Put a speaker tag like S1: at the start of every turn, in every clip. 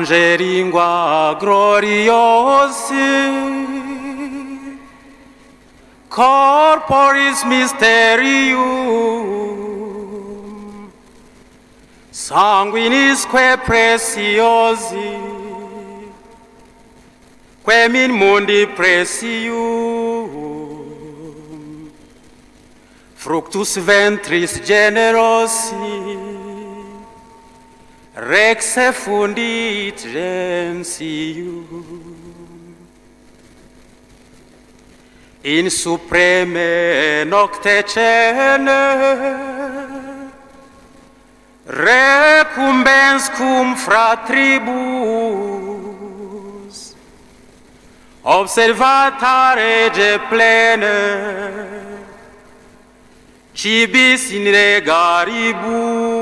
S1: Angelingua gloriosi, corporis mysterium, sanguinisque preciosi, quem in mundi precium, fructus ventris generosi, Rex fundit gentium in supreme nocte cene recumbens cum fratribus observata rege plene cibis in regaribus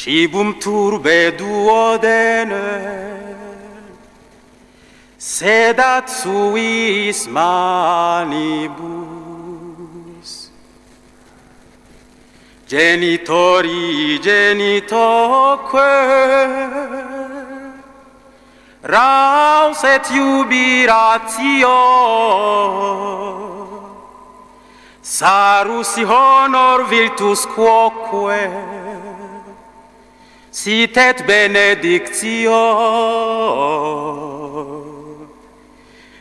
S1: Cibum turbe duodene, sedat suis manibus. Genitori genitoque, raus et jubilatio, sarus honor virtus quoque, sit et benedictio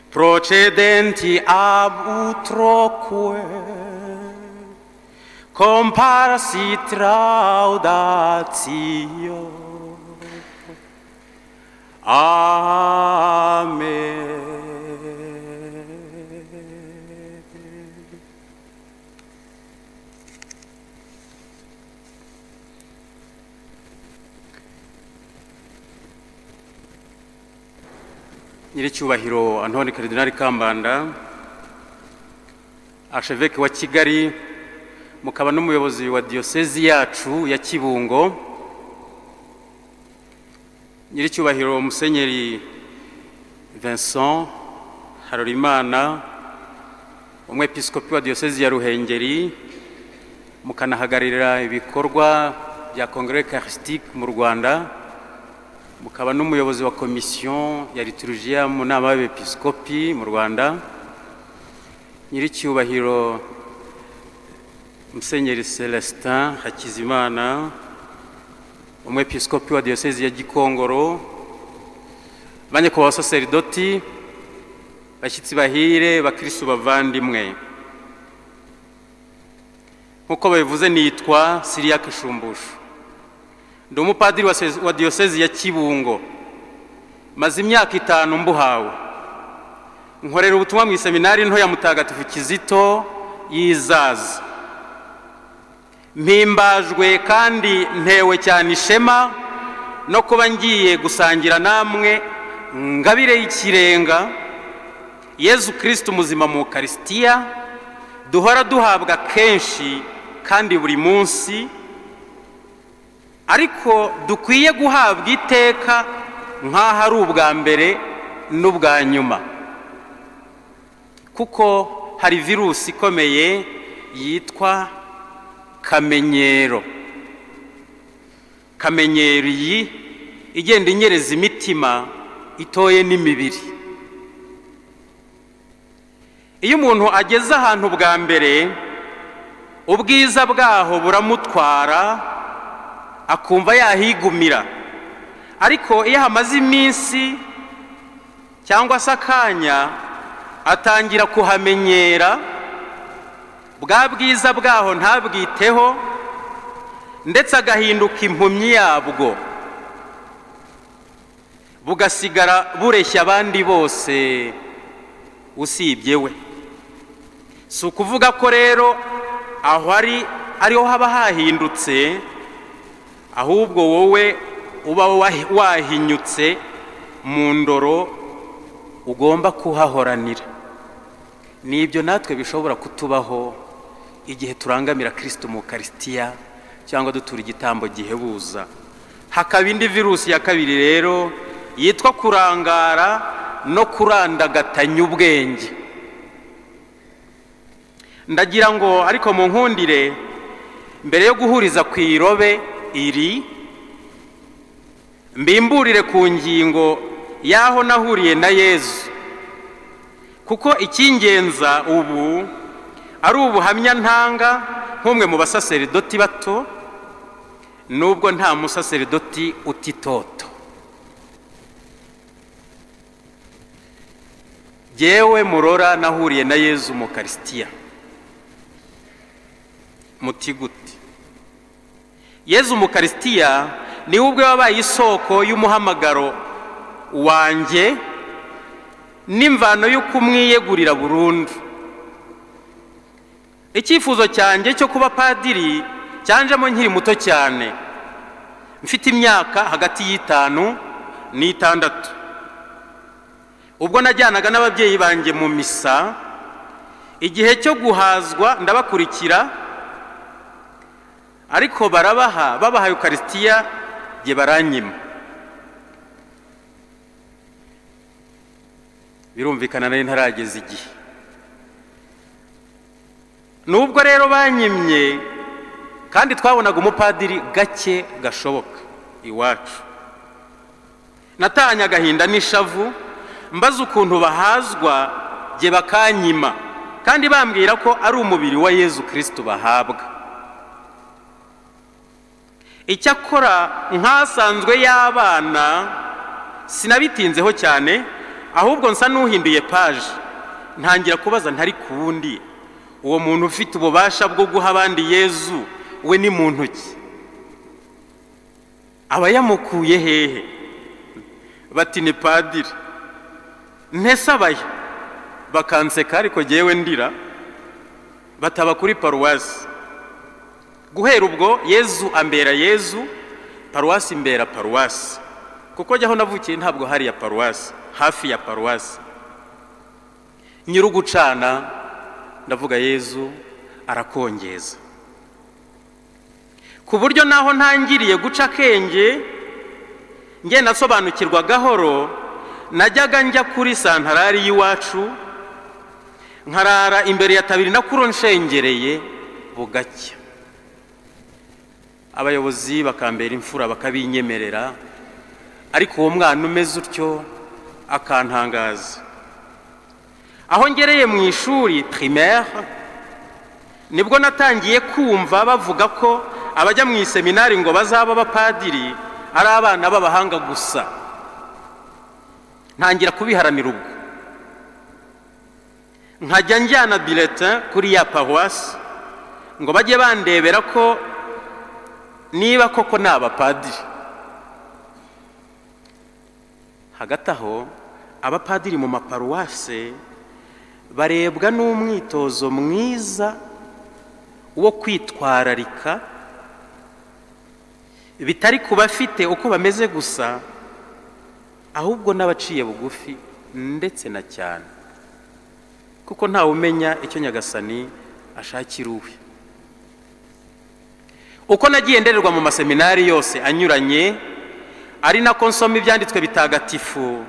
S1: procedenti ab utroque comparsit laudatio Amen. nyiricyubahiro antoni karidinari kambanda asheveke wa kigali mukaba n'umuyobozi wa diyosezi yacu ya kibungo nyiricyubahiro musenyeri vincent harorimana umwepiskopi wa diyosezi ya ruhengeri mukanahagararira ibikorwa bya kongere karisitike mu rwanda mukaba n'umuyobozi wa komisiyo ya liturujia mu nama y'abepiskopi mu rwanda nyiricyubahiro musenyeri celestin hakizimana umwepiskopi wa diyosezi ya gikongoro banyakubahwa basaseridoti bashyitsi bahire bakirisitu bavandimwe nk'uko babivuze nitwa siriyake shumbushu ndi umupadiri wa se- wa diyosezi ya kibungo maze imyaka itanu mbuhawe nkorera ubutumwa mu iseminari nto ya mutagatifu kizito yizaza mpimbajwe kandi ntewe cyane ishema no kuba ngiye gusangira namwe ngabire y'ikirenga yezu kirisiti umuzima mu karisitiya duhora duhabwa kenshi kandi buri munsi ariko dukwiye guhabwa iteka nk'aho ari ubwa mbere n'ubwa nyuma kuko hari virusi ikomeye yitwa kamenyero kamenyero iyi igenda inyereza imitima itoye n'imibiri iyo umuntu ageze ahantu bwa mbere ubwiza bwaho buramutwara akumva yahigumira ariko iyo hamaze iminsi cyangwa se akanya atangira kuhamenyera bwa bwiza bwaho ntabwiteho ndetse agahinduka impumyi yabwo bugasigara bureshya abandi bose usibye we si ukuvuga ko rero aho ari ariho haba hahindutse ahubwo wowe uba wahi- wahinyutse mu ndoro ugomba kuhahoranira ni ibyo natwe bishobora kutubaho igihe turangamira kirisito mu karisitiya cyangwa dutura igitambo gihebuza hakaba indi virusi ya kabiri rero yitwa kurangara no kurandagatanya ubwenge ndagira ngo ariko mu nkundire mbere yo guhuriza ku irobe iri mbimburire ku ngingo y'aho nahuriye na yezu kuko icy'ingenza ubu ari ubuhamya ntanga nk'umwe mu basaseridoti bato nubwo nta musaseridoti utitoto yewe murora nahuriye na yezu mu karisitiya muti gute yezu mu karisitiya niwe ubwe wabaye isoko y'umuhamagaro wanjye n'imvano yo kumwiyegurira burundu icyifuzo cyanjye cyo kuba padiri cyanjemo nkiri muto cyane mfite imyaka hagati y'itanu n'itandatu ubwo najyanaga n'ababyeyi banjye mu misa igihe cyo guhazwa ndabakurikira ariko barabaha babaha ukarisitiya jye baranyima birumvikana nari ntarageza igihe nubwo rero banyimye kandi twabonaga umupadiri gake gashoboka iwacu natanye agahinda n'ishavu mbaze ukuntu bahazwa jye bakanyima kandi bambwira ko ari umubiri wa yezu kirisitu bahabwa icyakora nk'asanzwe y'abana sinabitinzeho cyane ahubwo nsa n'uhinduye paje ntangira kubaza ntari ku wundi uwo muntu ufite ububasha bwo guha abandi yezu we ni mu ntoki aba yamukuye hehe bati ni padiri ntesabaya bakanseka ariko ngewe ndira bataba kuri paruwasi guhera ubwo yezu ambera yezu paruwasi imbera paruwasi kuko jyaho navukiye ntabwo hari ya paruwasi hafi ya paruwasi nyir'ugucana ndavuga yezu arakongeza ku buryo naho ntangiriye guca akenge nge nasobanukirwa gahoro najyaga njya kuri santarari y'iwacu nkarara imbere ya tabiri na kuro nshengereye bugacya abayobozi bakambera imfura bakabinyemerera ariko uwo mwana umeze utyo akantangaza aho ngereye mu ishuri primaire nibwo natangiye kumva bavuga ko abajya mu iseminari ngo bazaba abapadiri ari abana b'abahanga gusa ntangira kubiharanira ubwo nkajya njyana biretin kuri ya paruwasi ngo bajye bandebera ko niba koko ni abapadiri hagati aho abapadiri mu maparuwase barebwa n'umwitozo mwiza wo kwitwararika bitari ku bafite uko bameze gusa ahubwo n'abaciye bugufi ndetse na cyane kuko ntawe umenya icyo nyagasani ashakira uwe uko nagiye ndererwa mu maseminari yose anyuranye ari nako nsoma ibyanditswe bitagatifu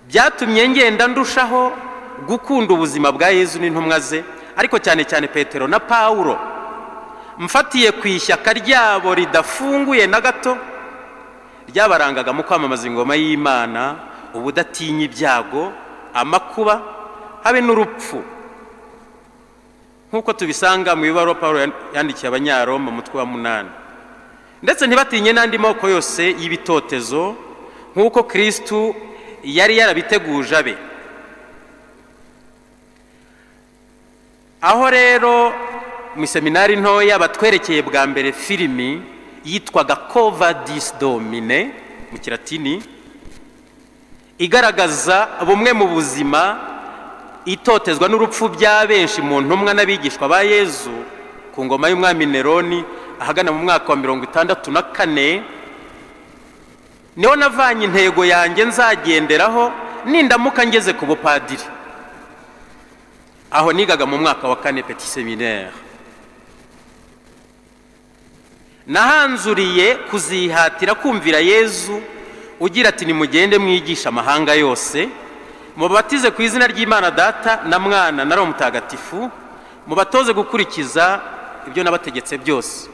S1: byatumye ngenda ndushaho gukunda ubuzima bwa yezu n'intumwa ze ariko cyane cyane petero na pawuro mfatiye ku ishyaka ryabo ridafunguye na gato ryabarangaga mu kwamamaza ingoma y'imana ubudatinya ibyago amakuba habe n'urupfu nk'uko tubisanga mu ibaruwa pawuro yandikiye abanyaroma mutwe wa munani ndetse ntibatinye n'andi moko yose y'ibitotezo nk'uko kirisitu yari yarabiteguje abe aho rero mu iseminari ntoya batwerekeye bwa mbere filimi yitwaga kova disi domine mu kiratini igaragaza bumwe mu buzima itotezwa n'urupfu bya benshi mu ntumwa n'abigishwa ba yezu ku ngoma y'umwami neroni ahagana mu mwaka wa mirongo itandatu na kane niho navanye intego yanjye nzagenderaho nindamuka ngeze ku bupadiri aho nigaga mu mwaka wa kane peti seminaire nahanzuriye kuzihatira kumvira yezu ugira ati nimugende mwigisha amahanga yose mubatize ku izina ry'imana data na mwana na mutagatifu mubatoze gukurikiza ibyo nabategetse byose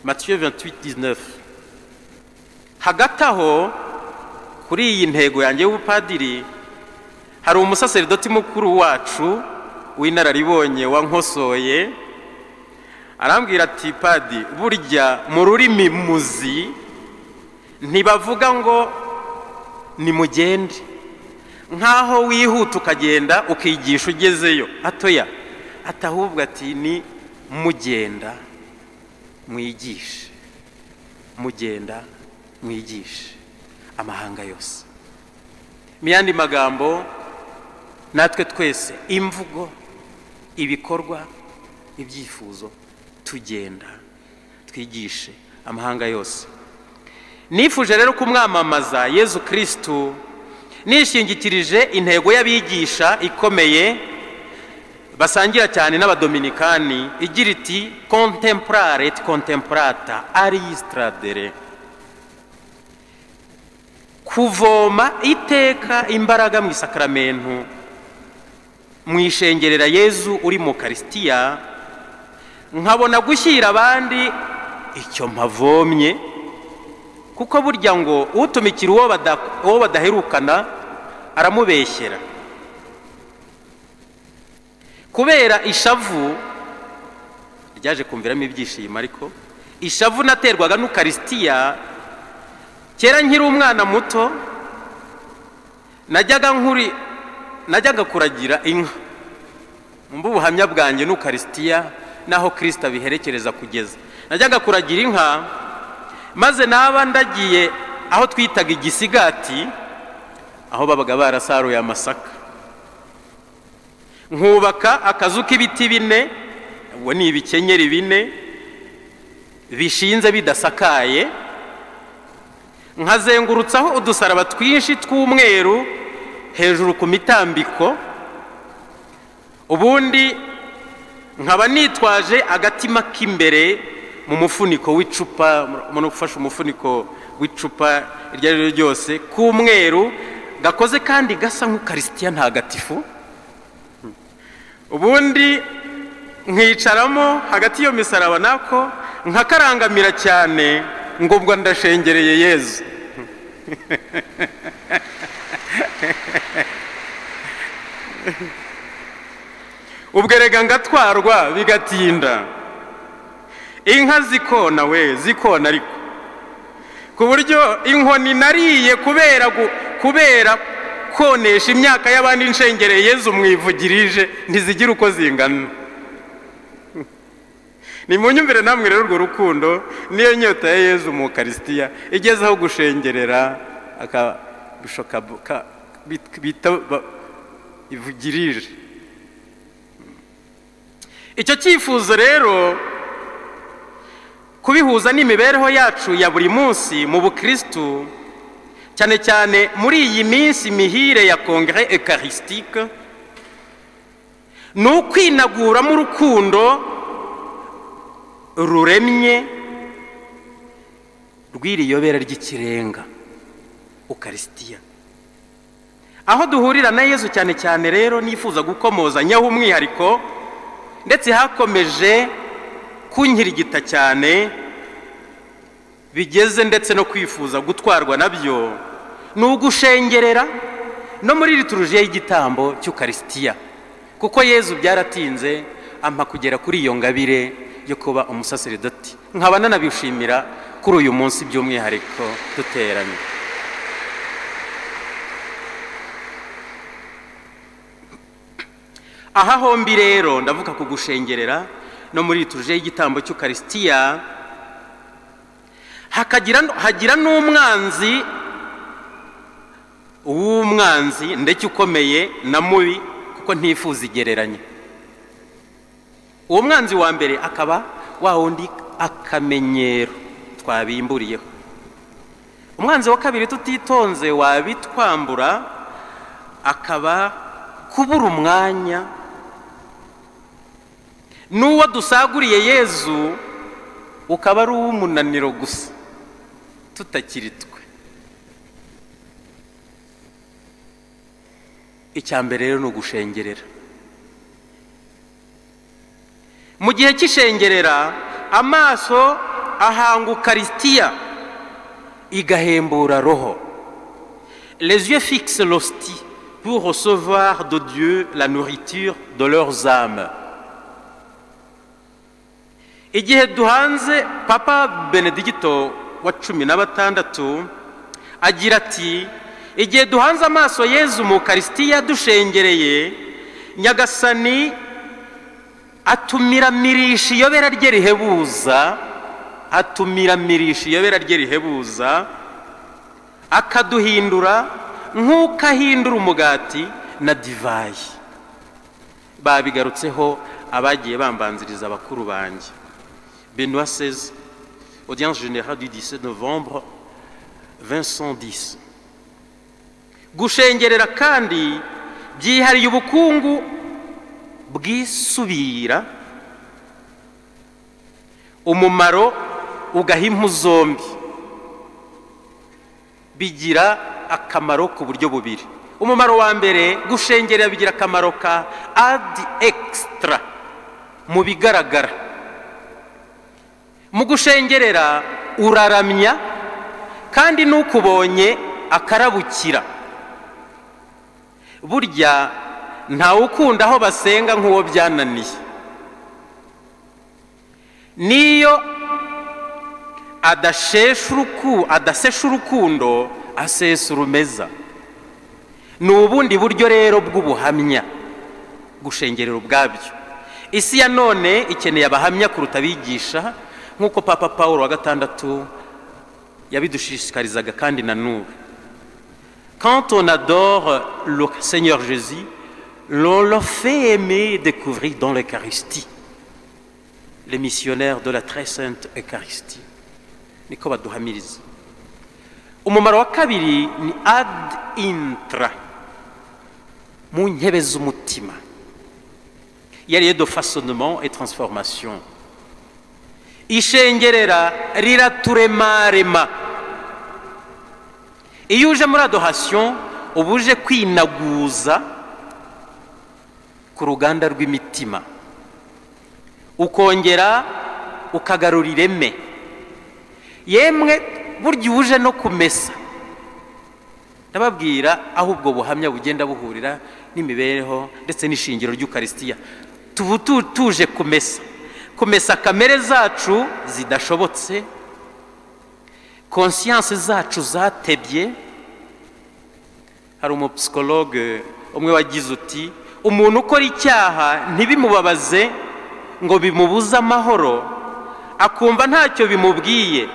S1: matiyo 28 19 hagati aho kuri iyi ntego yanjye y'ubupadiri hari umusaseridoti mukuru wacu w'inararibonye wankosoye arambwira ati padi burya mu rurimi muzi ntibavuga ngo nimugende nk'aho wihuta ukagenda ukigisha ugezeyo atoya atahubwo ati ni mugenda mwigishe mugenda mwigishe amahanga yose mu yandi magambo natwe twese imvugo ibikorwa ibyifuzo tugenda twigishe amahanga yose nifuje rero kumwamamaza yezu kirisitu nishingikirije intego y'abigisha ikomeye basangira cyane n'abadominikani igira iti kontempurare et kontempurata ariyisitadere kuvoma iteka imbaraga mu isakaramentu mu ishengerera yezu uri mu karisitiya nkabona gushyira abandi icyo mpavomye kuko burya ngo utumikira uwo badaherukana aramubeshyera kubera ishavu ryaje kumviramo ibyishimo ariko ishavu naterwaga n'ukarisitiya kera nkiri umwana muto najyaga nkuri najyaga kuragira inka mbu ubuhamya bwanjye n'ukarisitiya n'aho kirisita biherekereza kugeza najyaga kuragira inka maze naba ndagiye aho twitaga igisigati aho babaga barasaruye amasaka nkubaka akazu k'ibiti bine ubwo ni ibikenyeri bine bishinze bidasakaye nkazengurutsaho udusaraba twinshi tw'umweru hejuru ku mitambiko ubundi nkaba nitwaje agatima k'imbere mu mufuniko w'icupa mu gufasha umufuniko w'icupa iryo ari ryo ryose k'umweru gakoze kandi gasa nk'ukarisitiya ntagatifu ubundi nkicaramo hagati y'iyo misaraba nako nkakarangamira cyane ngo ubwo ndashengereye yezu ubwo erega ngatwarwa bigatinda inka zikona we zikona ariko ku buryo inkoni nariye kubera kubera konesha imyaka y'abandi nshengereye yezu mwivugirije ntizigira uko zingana ni mu nyumvire namwe rero urwo rukundo niyo nyota ya yezu mu karisitiya igeze aho gushengerera akabisho bita ivugirije icyo cyifuzo rero kubihuza n'imibereho yacu ya buri munsi mu bukirisitu cyane cyane muri iyi minsi mihire ya kongere ekarisitike ni ukwinaguramo urukundo ruremye rw'iriyobera ry'ikirenga ukarisitiya aho duhurira na yezu cyane cyane rero nifuza gukomozanyaho umwihariko ndetse hakomeje kunkirigita cyane bigeze ndetse no kwifuza gutwarwa nabyo ni ugushengerera no muri lituruje y'igitambo cy'ukarisitiya kuko yezu byaratinze ampa kugera kuri iyo ngabire yo kuba umusaseridoti nkaba nanabishimira kuri uyu munsi by'umwihariko duteranye aha hombi rero ndavuga ku gushengerera no muri lituruje y'igitambo cy'ukarisitiya hagira n'umwanzi w'umwanzi ndetse ukomeye na mubi kuko ntifuza igereranye uwo mwanzi wa mbere akaba wa wundi akamenyero twabimburiyeho umwanzi wa kabiri tutitonze wabitwambura akaba kubura umwanya n'uwo dusaguriye yezu ukaba ari uw'umunaniro gusa tutakiri twe icya mbere rero ni ugushengerera mu gihe cy'ishengerera amaso ahanga ukarisitiya igahembura roho
S2: Les yeux fixent l'hostie pour recevoir de Dieu la nourriture de leurs âmes.
S1: igihe duhanze papa benedigito wa cumi na batandatu agira ati igihe duhanze amaso yezu mu karisitiya dushengereye nyagasani atumira mirisha iyobera rye rihebuza atumira mirisha iyobera rye rihebuza akaduhindura nk'uko ahindura umugati na divayi babigarutseho abagiye bambanziriza bakuru banjye Benoît XVI, audience générale du 17 novembre 2110. gushengerera kandi byihariye ubukungu bwisubira umumaro ugaha impu zombi bigira akamaro ku buryo bubiri umumaro wa mbere gushengerera bigira akamaro ka adi ekisitara mu bigaragara mu gushengerera uraramya kandi n'ukubonye akarabukira burya ntawe ukunda aho basenga nk'uwo byananiye n'iyo adasesha urukundo asesa urumeza ni ubundi buryo rero bw'ubuhamya gushengerera ubwabyo isi ya none ikeneye abahamya kuruta abigisha nk'uko papa paul wa gatandatu yabidushishikarizaga kandi na n'ubu quand on adore le seigneur jésus l'on le fait aimer et découvrir dans l'eucharistie les missionnaires de la très sainte eucharistie niko baduhamiriza umumaro wa kabiri ni ad intra mu nkebe z'umutima yariye de façonnement et transformation ishengerera riraturema iyo uje muri adohasiyo uba uje kwinaguza ku ruganda rw'imitima ukongera ukagarura ireme yemwe burya uje no kumesa ndababwira aho ubwo buhamya bugenda buhurira n'imibereho ndetse n'ishingiro ry'ukarisitiya tuba tuje kumesa kumesa kamere zacu zidashobotse konsiyanse zacu zatebye hari umupsikologe umwe wagize uti umuntu ukora icyaha ntibimubabaze ngo bimubuze amahoro akumva ntacyo bimubwiye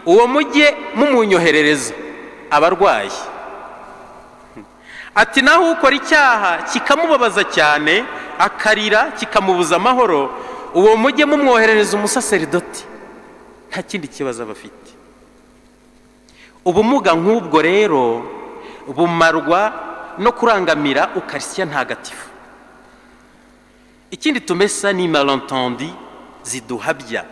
S1: uwo mujye mumunyoherereza abarwayi ati naho ukora icyaha kikamubabaza cyane akarira kikamubuza amahoro uwo mujye mumwoherereza umusaseridoti nta kindi kibazo aba afite ubumuga nk'ubwo rero bumarwa no kurangamira ukarisya ntagatifu ikindi tumesa ni marantondi ziduhabya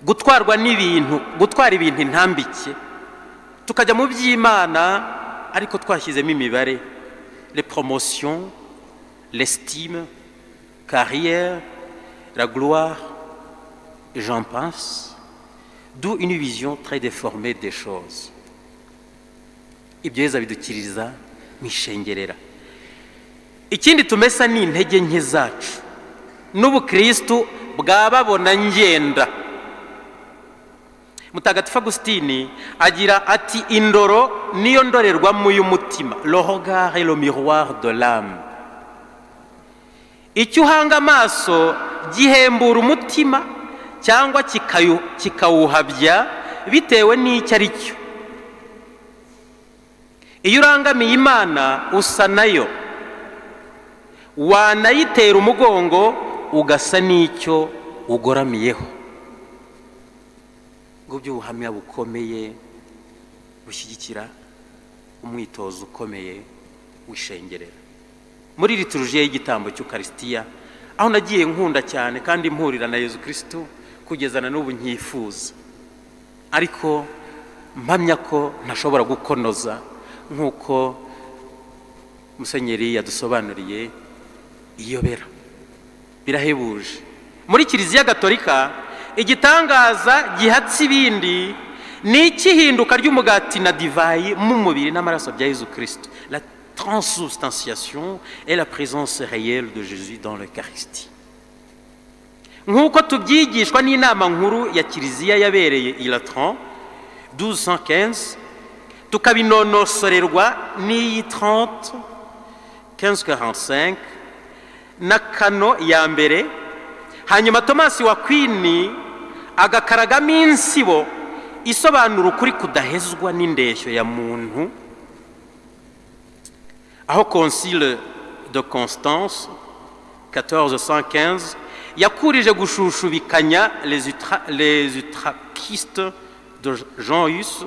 S1: gutwarwa n'ibintu gutwara ibintu intambike tukajya mu by'imana ariko twashyizemo imibare le poromosiyo lesitime kariyeri la gloire, j'en pense, d'où une vision très déformée des choses. ibyo bidukiriza mu ishengerera ikindi tumesa ni intege nke zacu n'ubukirisitu bwababona ngenda mutagatifu agusitini agira ati indoro niyo ndorerwamo y'umutima rohogare lo miroir de l'âme icyo uhanga amaso gihembura umutima cyangwa kikawuhabya bitewe n'icyo ari cyo iyo urangamiye imana usa nayo wanayitera umugongo ugasa n'icyo ugoramyeho ubwo by'ubuhamya bukomeye bushyigikira umwitozo ukomeye wishengerera muri riturujiya y'igitambo cy'ukarisitiya aho nagiye nkunda cyane kandi mpurira na yezu kirisitu kugezana n'ubu nkifuza ariko mpamya ko ntashobora gukonoza nk'uko musenyeri yadusobanuriye iyobera birahebuje muri kiliziya gatolika igitangaza gihatse ibindi ni ikihinduka ry'umugati na divayi mu mubiri n'amaraso bya yezu kirisito la transubstantiation et la présence réelle de jésus dans l'eucharistie nk'uko tubyigishwa n'inama nkuru ya kiliziya yabereye iratran 1215 tukabinonosorerwa n'iyi 30 1545 na kano ya mbere hanyuma tomasi wa kwini agakaragamo insibo isobanura ukuri kudahezwa n'indeshyo ya muntu aho konsile de constance 1415 yakurije gushushubikanya les utra- les utrakistes de jean yus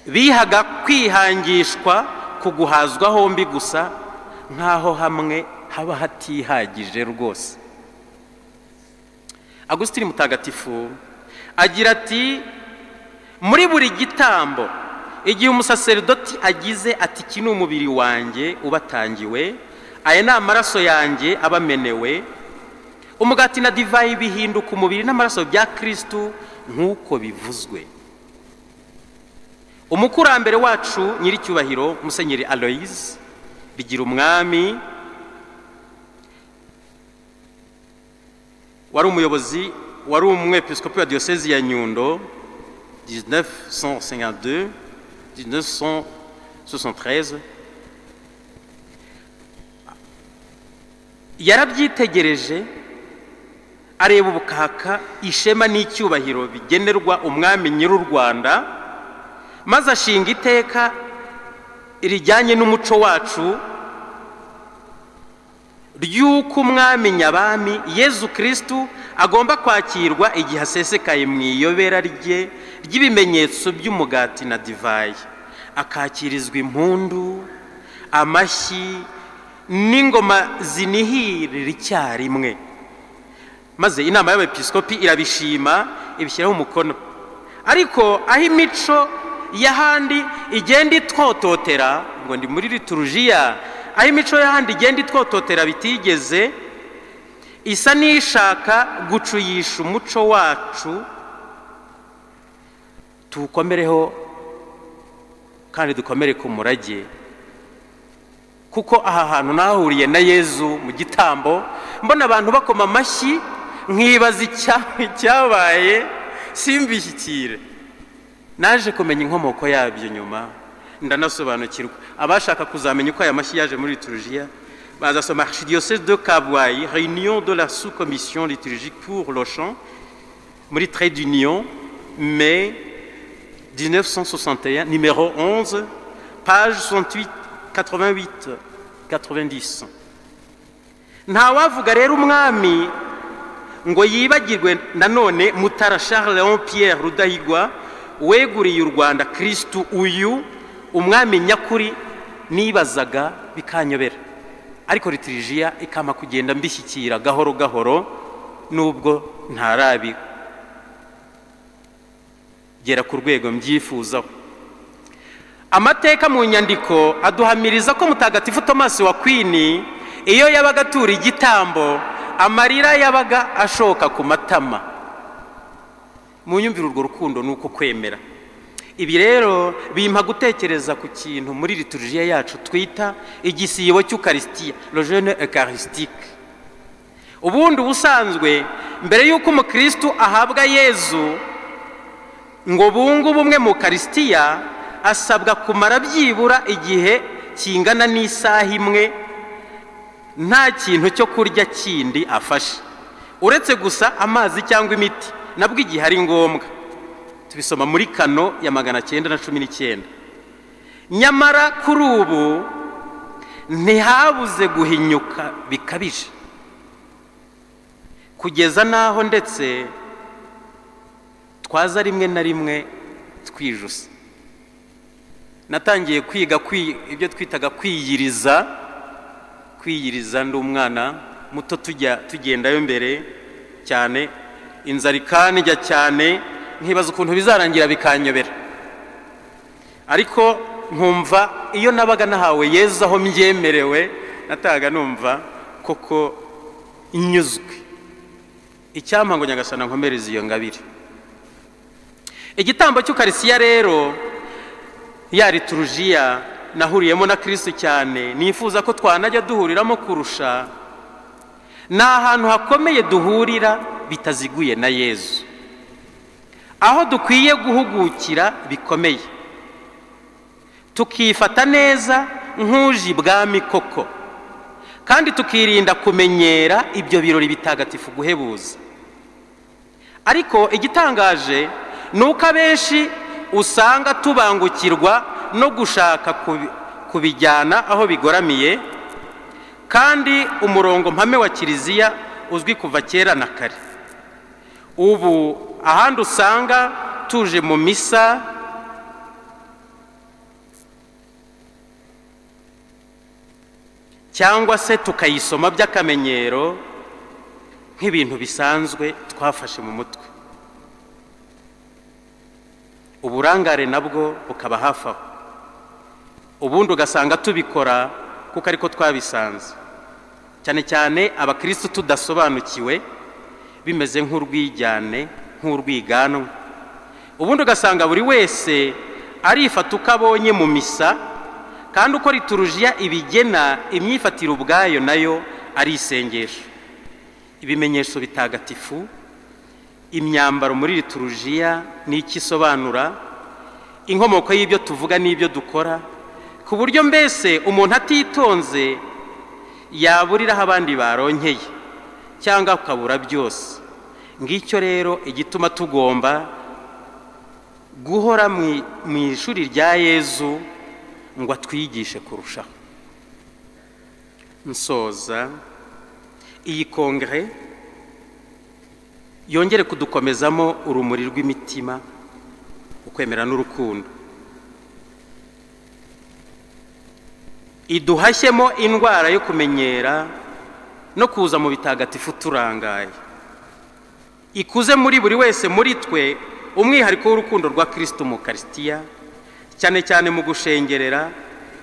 S1: bihaga kwihangishwa ku guhazwa hombi gusa nk'aho hamwe haba hatihagije rwose agusitini mutagatifu agira ati muri buri gitambo igihe umusaseridoti agize ati iki ni umubiri wanjye ubatangiwe aya ni amaraso yanjye abamenewe umugati na divayi bihinduka umubiri n'amaraso bya kirisitu nk'uko bivuzwe umukurambere wacu nyir'icyubahiro musenyeri aloyizi bigira umwami wari umuyobozi wari umwepiskopi wa diyosezi ya nyundo 1952 1973 yarabyitegereje areba ubukaka ishema n'icyubahiro bigenerwa umwami nyir'u rwanda maze ashinga iteka rijyanye n'umuco wacu ry'uko umwami nyabami yezu kirisitu agomba kwakirwa igihe asesekaye mu iyobera rye ry'ibimenyetso by'umugati na divayi akakirizwa impundu amashyi n'ingoma zinihirira icyarimwe maze inama y'abepiskopi irabishima ibishyiraho umukono ariko aho imico y'ahandi igenda itwototera ngo ndi muri liturujiya aho imico y'ahandi igenda itwototera bitigeze isa n'ishaka gucuyisha umuco wacu tuwukomereho kandi dukomere ku murage kuko aha hantu nahahuriye na yezu mu gitambo mbona abantu bakoma amashyi nkibaza icyabaye simbishyikire naje kumenya inkomoko yabyo nyuma ndanasobanukirwa abashaka kuzamenya uko aya mashyi yaje muri liturujiya bazasoma archidiyosese de kabwayi réunion de la sous commission liturgique pour l'ochan muri trade union mai 1961 numéro 11 page 68 88 90 ntawavuga rero umwami ngo yibagirwe nanone mutara charles leon pierre rudahigwa weguriye u rwanda kirisitu uyu umwami nyakuri nibazaga bikanyobera ariko litirijiya ikama kugenda mbishyikira gahoro gahoro nubwo ntarabigera ku rwego mbyifuzaho amateka mu nyandiko aduhamiriza ko mutagatifu tomasi wa kwini iyo yabaga atura igitambo amarira yabaga ashoka ku matama mu nyumvira urwo rukundo ni uko kwemera ibi rero bimpa gutekereza ku kintu muri liturujiya yacu twita igisibo cy'ukarisitiya rojene ekarisitike ubundi ubusanzwe mbere y'uko umukirisitu ahabwa yezu ngo bunge ubumwe mu karisitiya asabwa kumara byibura igihe kingana n'isaha imwe nta kintu cyo kurya kindi afashe uretse gusa amazi cyangwa imiti nabwo igihe ari ngombwa tubisoma muri kano ya magana cyenda na cumi n'icyenda nyamara kuri ubu ntihabuze guhinyuka bikabije kugeza n'aho ndetse twaza rimwe na rimwe twijusa natangiye kwiga ibyo twitaga kwiyiriza kwiyiriza ndi umwana muto tujya tugendayo mbere cyane inzara ikanijya cyane nkibaza ukuntu bizarangira bikanyobera ariko nkumva iyo nabaga nahawe yezu aho mbyemerewe natahaga numva koko inyuzwe icyampa ngo nyagasana nkomereze iyo ngabire igitambo cy'ukarisiya rero ya liturujiya nahuriyemo na kirisitu cyane nifuza ko twanajya duhuriramo kurusha ni ahantu hakomeye duhurira bitaziguye na yezu aho dukwiye guhugukira bikomeye tukifata neza nk'uje ibwami koko kandi tukirinda kumenyera ibyo birori bitagatifu guhebuza ariko igitangaje ni uko abenshi usanga tubangukirwa no gushaka kubijyana aho bigoramiye kandi umurongo mpame wa kiliziya uzwi kuva kera na kare ubu ahandi usanga tuje mu misa cyangwa se tukayisoma by'akamenyero nk'ibintu bisanzwe twafashe mu mutwe uburangare nabwo bukaba hafi aho ubundi ugasanga tubikora kuko ariko twabisanze cyane cyane abakirisitu tudasobanukiwe bimeze nk'urwijyane nk'urwiganwa ubundi ugasanga buri wese arifata uko abonye mu misa kandi uko liturujiya ibigena imyifatire ubwayo nayo ari isengesho ibimenyetso bitagatifu imyambaro muri liturujiya ni iki isobanura inkomoko y'ibyo tuvuga n'ibyo dukora ku buryo mbese umuntu atitonze yaburiraho abandi baronkeye cyangwa akabura byose ngicyo rero igituma tugomba guhora mu ishuri rya yezu ngo atwigishe kurushaho nsoza iyi kongere yongere kudukomezamo urumuri rw'imitima ukwemera n'urukundo iduhashyemo indwara yo kumenyera no kuza mu bitagatifu turangaye ikuze muri buri wese muri twe umwihariko w'urukundo rwa kirisito mu karisitiya cyane cyane mu gushengerera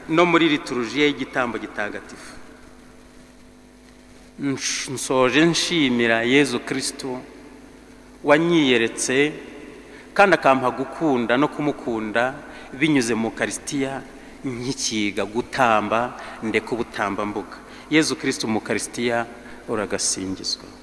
S1: no muri liturujiya y'igitambo gitagatifu nsoje nshimira yezu kirisito wanyiyeretse kandi akampa gukunda no kumukunda binyuze mu karisitiya nkikiga gutamba ndeka ubutambambuga yezu kirisito mu karisitiya uragasingizwa